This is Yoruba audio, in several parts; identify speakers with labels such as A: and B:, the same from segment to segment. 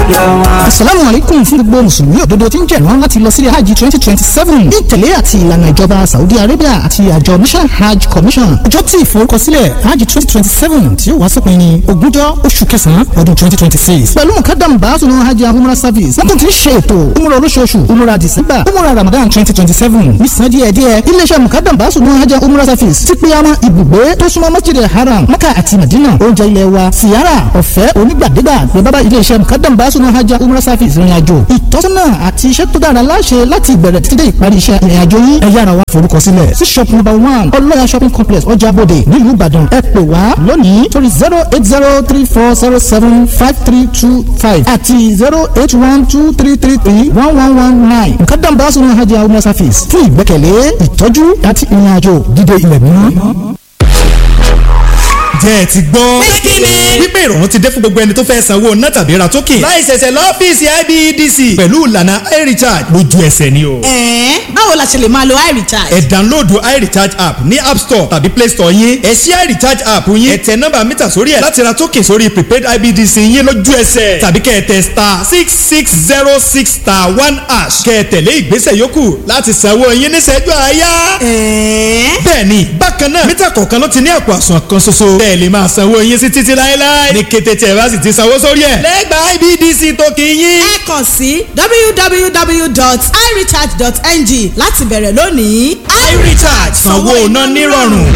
A: lọ́dọ̀ wọn.
B: asalaamu alaikum fún gbogbo mùsùlùmí òdodo tí ń jẹ̀rán láti lọ sílé hajj twenty twenty seven ní ìtẹ̀lé àti ìlànà ìjọba saudi arabia àti àjọ national hajj commission ọjọ́ tí ìforúkọsílẹ̀ hajj twenty twenty seven tí ó wá sópin ní ogúnjọ́ oṣù kẹsàn-án ọdún twenty twenty six pẹ̀lú mukadam baasunu hajj and umrah service wọ́n tún ti ń ṣe ètò umrah olóṣooṣù umrah december umrah ramadan twenty twenty seven ní san díẹ̀ díẹ̀ iléeṣẹ́ mukadam baasunu hajj and umrah service ti pe àwọn ibùgbé tó súnmọ́ masjid haram maka àti madina oúnjẹ ilẹ̀ wa siyara ọ̀fẹ́ onígbàdégbà ní bábá iléeṣẹ́ mukadam baasunu hajj and umrah service ìrìn àjò ìtọ́sọ́nà àti iṣẹ́ tó dára láṣẹ láti ìbẹ̀rẹ̀ títí dé ìparí iṣẹ́ ìrìn àjò yín ẹ yára wá forúkọ sílẹ̀ sí shop number one ọlọ́yà shopping complex ọjà bòde nílùú ìbàdàn ẹ pè wá lónìí torí zero eight zero three four zero seven five three two five àti zero eight one two three three three one one one nine mukadam baasunu hajj and umrah service fún ìgbẹ́kẹ̀lé ìtọ́jú àti ìrìn àjò dídé ilẹ̀ mímọ́
C: jẹ́ ẹ ti gbọ́. wípé ìrọ̀rùn ti dé fún gbogbo ẹni tó fẹ́ sanwó ná tàbí ra token. láì ṣẹ̀ṣẹ̀ lọ́fíìsì IBEDC. pẹ̀lú ìlànà iRecharge lójú ẹsẹ̀ ni o.
D: ẹ̀ẹ́n báwo la ṣe lè máa lo iRecharge.
C: ẹ download iRecharge app ní app store tàbí play store yín. ẹ ṣí iRecharge app yín. ẹ tẹ nọ́mbà mítà sórí ẹ̀ láti ra token sórí prepaid IBEDC yín lójú ẹsẹ̀. tàbí kẹ́ ẹ tẹ star six six zero six star one hash. kẹ́ ẹ tẹ̀lé ìgbésẹ̀ yòókù láti sanwó yín níṣẹ́jú àáyá.
D: ẹ̀ẹ́n
C: bẹ́ẹ̀ni bákan náà mítà kọ̀ọ̀kan ló ti ní àpò àsùnwọ̀n kan ṣoṣo. bẹ́ẹ̀ lè máa sanwó yín sí títí láéláé. ní kété tí ẹ bá sì ti sanwó sórí ẹ̀. lẹ́gbàá IBDC tó kì í yín.
D: ẹ kàn sí www.irecharge.ng láti bẹ̀rẹ̀ lónìí.
C: iRecharge sanwó iná nírọ̀rùn.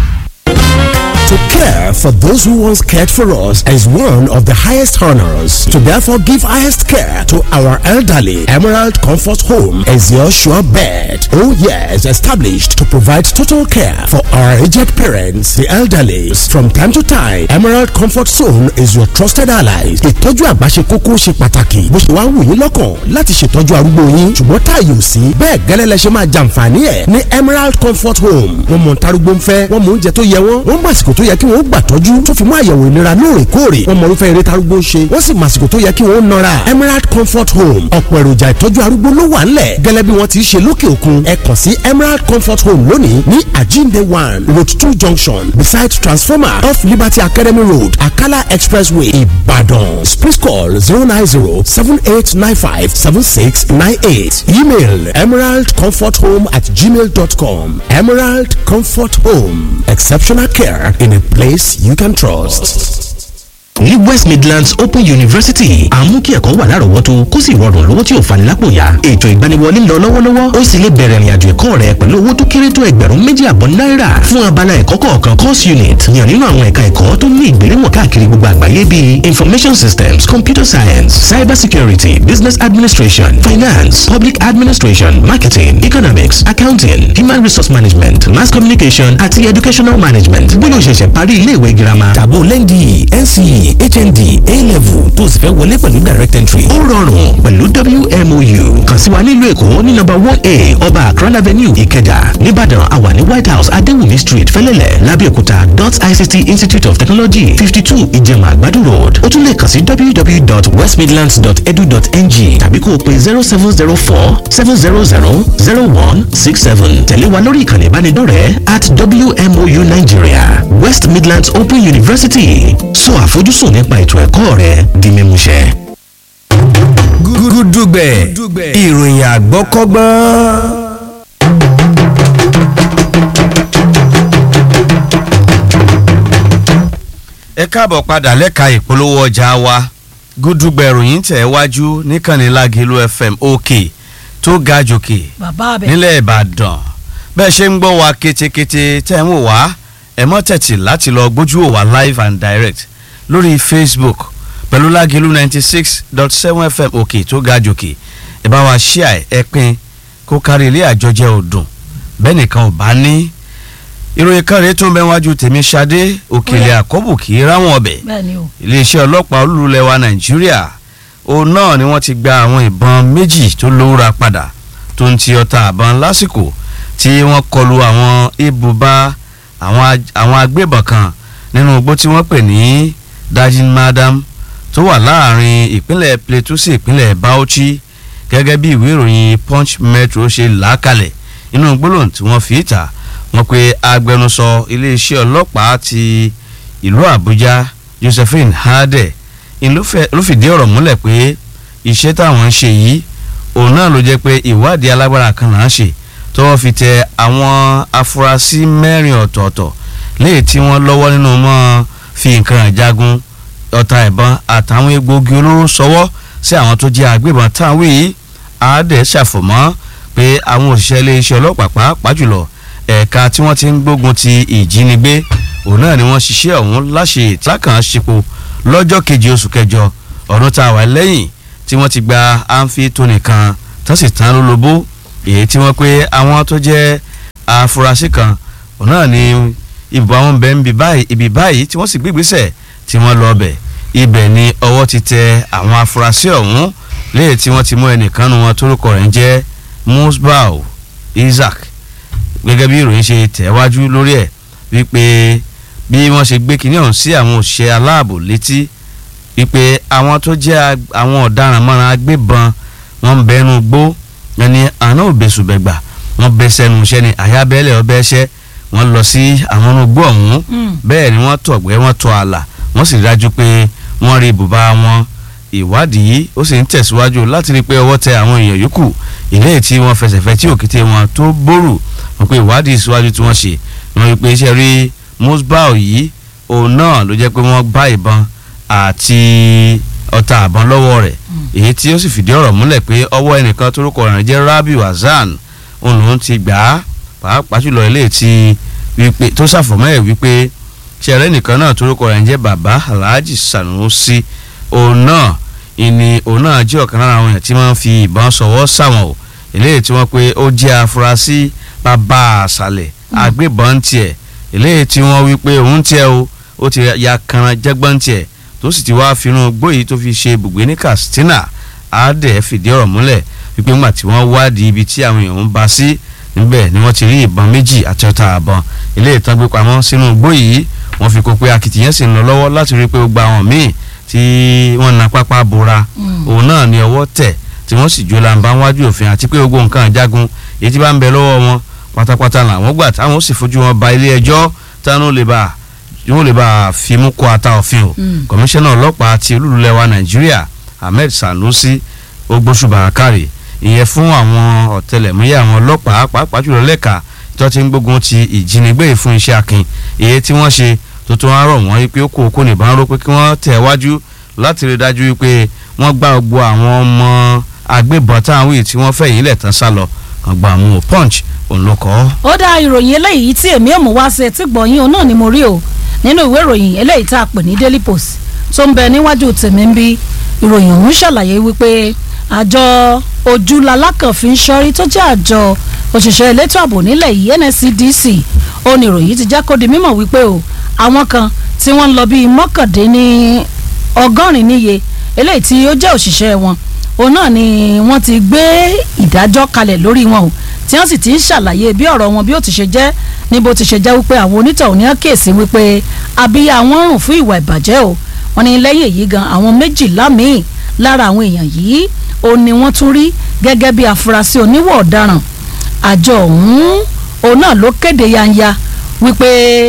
E: To care for those who once cared for us is one of the highest honors. To therefore give highest care to our elderly, Emerald Comfort Home is your sure bet. Oh yes, established to provide total care for our aged parents, the elderly. From time to time, Emerald Comfort Zone is your trusted ally. Ìtọ́jú àgbà ṣe kókó ṣe pàtàkì. Bó ṣe wá wù yín lọ́kàn láti ṣètọ́jú arúgbó yín. Ṣùgbọ́n táàyè ò sí. Bẹ́ẹ̀ gẹ́lẹ́ lẹ ṣe máa jàǹfààní ẹ̀ ní Emerald Comfort Home. Wọ́n mọ̀ ntarúgbó ń fẹ́, wọ́n mọ oúnjẹ tó yẹ wọ́n, wọ́n mọ àsìkò tó yẹ kí wọ́n gbà tọ́jú tó fi mú àyẹ̀wò ìlera lóòrèkóòrè wọ́n mọ irúfẹ́ eré tarúgbó ń ṣe wọ́n sì mọ àsìkò tó yẹ kí wọ́n nọra Emerald Comfort Home ọ̀pọ̀ èròjà ìtọ́jú arúgbó ló wà ńlẹ̀ gẹ́lẹ́ bí wọ́n ti ṣe lókè òkun ẹ kàn sí Emerald Comfort Home lónìí ní Ajinde one road two junction beside transformer off Liberty Academy Road Akala Expressway Ibadan please call zero nine zero seven eight nine five seven six nine eight email emeraldcomforthome at gmail dot com Emerald Comfort Home exceptional care in a place you can trust.
F: ní west midlands open university àmú kí ẹ̀kọ́ wà lárọ̀ọ́wọ́tó kó sì rọrùn lówó tí ò fani lápò ya ètò ìgbaniwọlé ń lọ lọ́wọ́lọ́wọ́ ó sì lè bẹ̀rẹ̀ ìrìnàjò ẹ̀kọ́ rẹ pẹ̀lú owó tó kéré tó ẹgbẹ̀rún méjì àbọ̀ náírà fún abala ẹ̀kọ́ kọ̀ọ̀kan course unit yàn nínú àwọn ẹ̀ka ẹ̀kọ́ tó ní ìgbéléwọ̀n káàkiri gbogbo àgbáyé bíi information systems computer science cyber security business administration finance public administration marketing economics accounting human resource management mass communication àti educational management bóyá o ṣẹ̀ṣẹ̀ parí ilé ìwé girama
E: tàbó lẹ́ndì NCE HND A-level tó sì fẹ́ wọlé pẹ̀lú direct entry.
F: ó rọrùn pẹ̀lú WMOU kàn sí wa nílùú èkó ní nọ́mbà one a ọba akran avenue ìkẹjà nìbàdàn àwa ní white house adéwùmí street fẹlẹ́lẹ̀ lábẹ́òkúta dot ict institute of technology fifty two ìjẹ̀mà àgbàdo road ó tún lè kàn sí www.westmidlands.edu.ng tàbí kó o pe zero seven zero four seven zero zero zero one six seven tẹ̀lé wa lórí ìkànnì ìbánidọ́rẹ̀ẹ́ at WMOU Nigeria West Midlands Open University sọ àfojúsùn nípa ètò ẹ̀kọ́ rẹ di mímúṣẹ.
G: gúdúgbẹ̀ ìròyìn àgbọ́kọ́gbọ́n. ẹ káàbọ̀ padà lẹ́ka ìpolówó ọjà wa gúdúgbẹ̀ ìròyìn tẹ̀ wájú níkànnì Lágẹ̀lú FM òkè tó ga jòkè
H: bàbá abẹ
G: nílẹ̀ Ìbàdàn bẹ́ẹ̀ ṣe ń gbọ́ wa ketekete tẹ́ ń wò wá ẹ mọ́ tẹ̀tì láti lọ gbójú wò wá live and direct lórí Facebook pẹ̀lú Lágẹ̀lú ninety six dot seven FM òkè tó ga jòkè ẹ bá wa ṣíà ẹ pín kó kárí ilé àjọjẹ ọdún bẹ́ẹ̀ nìkan ò bá ní ìròyìn kan rèé tó ń bẹ wájú tèmi Ṣadé òkèlè àkọ́bù kì í ráwọn ọbẹ̀
H: bẹ́ẹ̀ ni o
G: iléeṣẹ́ ọlọ́pàá olúlẹ̀ wa Nàìjíríà òun náà ni wọ́n ti gba àwọn ìbọn méjì tó lówóra padà tó ń ti ọta àbọn lásìkò tí wọ́n kọlu àwọn ibùba àwọn aj- àwọn agbébọn kan nínú igbó tí wọ́n pè ní dajin madam tó wà láàrin ìpínlẹ̀ Plateau sí ìpínlẹ̀ Bauchi gẹ́gẹ́ bí ìwé ìròyìn Punch Metro ṣe là á kalẹ̀ inú gbólóhùn tí wọ́n fi ìta wọ́n pe agbẹnusọ iléeṣẹ́ ọlọ́pàá ti ìlú Àbújá Josephine Hade ló fìdí ọ̀rọ̀ múlẹ̀ pé iṣẹ́ táwọn ń ṣe yìí òun náà ló jẹ́ pé ìwádìí alágbára kan là ń ṣe tọ́wọ́ fi tẹ àwọn afurasí mẹ́rin ọ̀tọ̀ọ̀tọ̀ léyìí tí wọ́n lọ́wọ́ nínú mọ́ fi nǹkan ìjagun ọta ìbọn àtàwọn egbòogi olóró sọwọ́ sí àwọn tó jẹ́ agbébọn táwọn yìí àádẹ́ ṣàfọ̀mọ́ pé àwọn òṣìṣẹ́ iléeṣẹ́ ọlọ́pàá pàápàá jùlọ ẹ̀ka tí wọ́n ti ń gbógun ti ìjínigbé òun náà ni wọ́n ṣiṣẹ́ ọ̀hún láṣẹ ìtàkàn ṣepò lọ́jọ́ keje oṣù kẹjọ ọdún tá a wà lẹ́yìn tí wọ́n ti gba àǹfi tó nìkan tó sì tán lólobó èyí tí wọ́n pé àwọn tó jẹ́ afurasí kan òun náà ni ìbò àwọn bẹ́ẹ̀ ń bi báyìí ibi báyìí tí wọ́n sì gbégbésẹ̀ tí wọ́n lọ bẹ̀ ibẹ̀ ni ọwọ́ ti tẹ àwọn afurasí ọ̀hún léyìí tí wọ́n ti mú ẹnìkan nu wọn tórúkọ rẹ̀ ń jẹ́ musbau isaac gẹ́gẹ́ bí ìròyìn ṣe tẹ̀wájú lórí ẹ̀ wípé bí wọ́n ṣe gbé kinní ọ̀hún sí àwọn òṣìṣẹ́ aláàbò létí wípé àwọn tó jẹ́ àwọn ọ̀daràn mọ́ra agbébọn wọ́n ń bẹnu gbó ẹni àná òbẹ̀sùbẹ̀gbà wọ́n bẹ sẹ́nu iṣẹ́ ni àyábẹ́lẹ̀ ọbẹ̀ ẹṣẹ́ wọ́n lọ sí àwọn onugbó ọ̀hún bẹ́ẹ̀ ni wọ́n tọ̀gbẹ́ wọ́n tọ̀ àlà wọ́n sì dájú pé wọ́n rí ibùba wọn ìwádìí ó sì ń tẹ̀síwájú láti rí i pé ọwọ́ tẹ àwọn èèyàn yòókù ilé tí wọ́n fẹsẹ̀fẹ́ tí òkété wọn tó bórù wọn pé ìwádìí síwájú tí wọ́n ṣe wọ́n rí i pé iṣẹ́ rí musbau yìí òun náà ló jẹ́ pé wọ́n bá ìbọn àti ọta àbọn lọ́wọ́ rẹ̀ èyí tí ó sì fìdí ọ̀rọ̀ múlẹ̀ pé ọwọ́ ẹnìkan torúkọ rẹ̀ jẹ́ rabiu hasan òun lòún ti gbà á pàápàá jùlọ ilé tí wípé tó ṣàfọ̀mọ́ ẹ̀ wípé ṣẹ̀rẹ́ nìkan náà torúkọ rẹ̀ jẹ́ baba alhaji sanusi òun náà ìní òun náà jẹ́ ọ̀kan lára àwọn èèyàn tí wọ́n fi ìbọn sọ̀wọ́ sáwọn o eléyìí tí wọ́n pé ó jẹ́ afurasí bàbá àṣàlẹ̀ agbébọn tiẹ̀ eléyìí tí wọ́n wí pé òun tiẹ̀ o ó ti ya kanra jẹ́gbọ́n tiẹ̀ tó sì ti wá finú gbóyìí tó fi ṣe ibùgbé ní katsina àádẹ́ fìdí ọ̀rọ̀ múlẹ̀ wípé ńgbà tí wọ́n wádìí ibi tí àwọn èèyàn ń ba sí níbẹ̀ ni wọ́n ti rí ìbọn méjì àti ọta àbọn eléyìí tán gbé pamọ́ sínú gbóyìí wọ́n fi kó pé akitiyan sì ń lọ lọ́wọ́ láti rí i pé ó gba àwọn míì tí wọ́n na pápá bora òun náà ni ọwọ́ tẹ̀ tí wọ́n sì jó làǹbá wájú òfin àti pé gbogbo nǹkan àjágun èyí tí bá ń bẹ lọ́wọ́ wọn pátápátá làwọn gbà táwọn ó sì fojú wọn ba ilé ẹjọ́ táwọn lè bá wọn lè bá fi mú kó ata òfin o kọmíṣánná ọlọ́pàá ti olúlulẹ̀ wa nàìjíríà ahmed sanusi ogbóṣùbà kárì ìyẹn fún àwọn ọ̀tẹlẹ̀múyẹ́ àwọn ọlọ́pàá pàápàá jùlọ lẹ́ka tó ti ń gbógun ti ìjínigbé fún iṣẹ́ akin èyí tí wọ́n ṣe tuntun á rọ̀ wọ́n pé ó kó okó nìbọn ró pé kí wọ́n tẹ̀ wájú láti rí dájú pé wọ́n gbá gbogbo àwọn ọmọ agbébọn táwọn yìí tí wọ́n fẹ́ yìí lẹ̀ tán sá lọ kàn gbà mú punch òun ló kọ́.
A: ó dá ìròyìn eléyìí tí èmi ò mú wá sí etí gbọ̀nyìn òun náà ni mo rí o nínú ìwé ìròyìn eléyìí tá a pè ní daily post tó ń bẹ níwájú tèmi ń bí ìròyìn ọ̀hún ṣàlàyé wípé àjọ ojúlalákànfin sọrí tó jẹ́ àjọ òṣìṣẹ́ elétò ààbò nílẹ̀ yìí NSCDC ó ní ìròyìn ti jẹ́ kó di mímọ̀ wípé o àwọn kan tí wọ́n ń lọ bíi mọ́kàndínní ọgọ́rin níye eléyìí tí ó jẹ́ òṣìṣẹ́ wọn òun náà ni wọ́n ti gbé ìdájọ́ kalẹ̀ lórí wọn o tí wọ́n sì ti ń ṣàlàyé bí ọ̀rọ̀ wọn bí ó ti ṣe jẹ́ ní bó ti ṣe jẹ́ wípé àwọn onítọ̀hún ní kéèsì wípé abíyá wọn rùn fún ìwà ìbàjẹ́ o wọ́n ní lẹ́yìn èyí gan àwọn méjìlá míì lára àwọn èèyàn yìí ó ní wọ́n tún rí gẹ́gẹ́ bí afurasí oníwọ̀ ọ̀daràn àjọ ọ̀hún òun náà ló kéde yanya wípé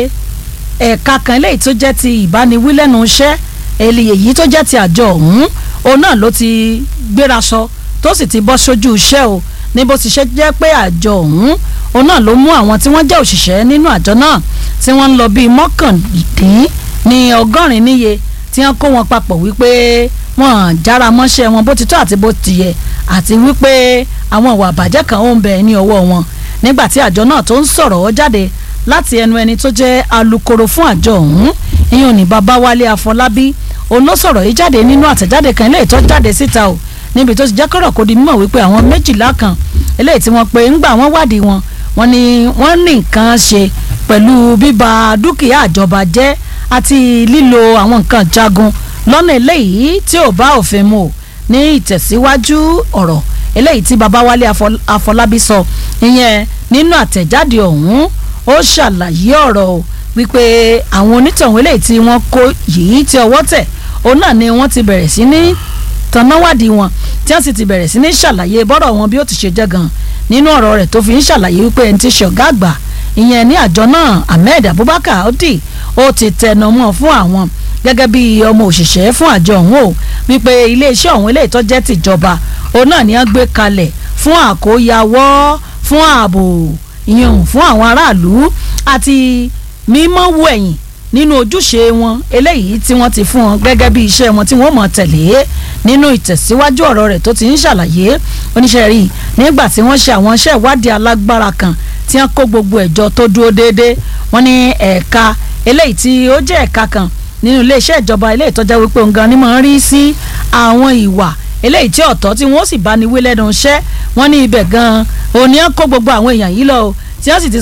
A: ẹ̀ka kan eléyìí tó jẹ́ ti ìbániwí lẹ́nu iṣẹ́ èyí tó jẹ́ ti àjọ ọ̀hún òun náà ló ti gbéraṣọ tó sì ti bọ́ sójú iṣẹ́ o ní bó ti ṣe jẹ́ pé àjọ ọ̀hún òun náà ló mú àwọn tí wọ́n jẹ́ òṣìṣẹ́ nínú àjọ náà tí wọ́n ń lọ bíi mọ́kàndín ní ọgọ́rin níye tí wọ́n kó wọn papọ̀ wípé wọ́n jára mọ́ṣẹ́ wọn bó ti tó àti bó ti yẹ àti wípé àwọn ìwà àbàjẹ́ kan ó ń bẹ ní ọwọ́ wọn nígbà tí àjọ náà tó ń sọ̀rọ̀ ó jáde láti ẹnu ẹni tó jẹ́ alukoro fún àjọ ọ̀hún ìyẹn ní Babáwálé Afọlábí òun ló sọ̀rọ̀ yìí jáde nínú àtẹ̀jáde kan eléyìí tó jáde síta o níbi tó ti jẹ́ kọ́rọ̀ kó di mímọ̀ wípé àwọn méjìlá kan eléyìí tí wọ́n pe ńgbà wọ́n wádìí wọn wọ́n ní wọ́n ní nǹkan ṣe pẹ̀lú bíba dúkìá àjọba jẹ́ àti lílo àwọn nǹkan jagun lọ́nà eléyìí tí ò bá òfin mu ní ìtẹ̀síwájú ọ̀rọ̀ eléyìí tí Babáwálé Afọlábí sọ ìyẹn nínú àtẹ̀jáde ọ̀hún ó ṣàlàyé ọ̀rọ̀ o wípé àwọn onítọ̀hún eléyìí tí wọ́n kó yìí tí ọwọ́ tẹ̀ òun náà ni wọ́n ti bẹ̀rẹ̀ sí ní tanáwádìí wọn tí wọ́n sì ti bẹ̀rẹ̀ sí ní ṣàlàyé bọ́rọ̀ wọn bí ó ti ṣe jẹ́ gan nínú ọ̀rọ̀ rẹ̀ tó fi ń ṣàlàyé wípé ẹni tí ṣe ọ̀gá àgbà ìyẹn ní àjọ náà Ahmed Abubakar Odi ó ti tẹnu mọ́ fún àwọn gẹ́gẹ́ bí ọmọ òṣìṣẹ́ fún àjọ ọ̀hún o wípé iléeṣẹ́ ọ̀hún eléyìí tó jẹ́ tìjọba òun náà ni wọ́n gbé kalẹ̀ fún àkóyawọ́ fún ààbò ìyẹn fún àwọn aráàlú àti mímọ́ wo ẹ̀yìn nínú ojúṣe wọn eléyìí tí wọ́n ti fún wọn gẹ́gẹ́ bí iṣẹ́ wọn tí wọ́n mọ̀ tẹ̀lé nínú ìtẹ̀síwájú ọ̀rọ̀ rẹ̀ tó ti ń ṣàlàyé oníṣẹ́ rí nígbà tí wọ́n ṣe àwọn iṣẹ́ ìwádìí alágbára kan tí wọ́n kó gbogbo ẹ̀jọ tó dúró déédéé wọ́n ní ẹ̀ka eléyìí tí ó jẹ́ ẹ̀ka kan nínú iléeṣẹ́ ìjọba eléyìí tó jẹ́ wípé òun gan ni mò ń rí sí àwọn ìwà eléyìí tí ọ̀tọ̀ tí wọ́n sì bá ní wí lẹ́nu iṣẹ́ wọ́n ní ibẹ̀ gan-an òní kó gbogbo àwọn èèyàn yìí lọ o tí wọ́n sì ti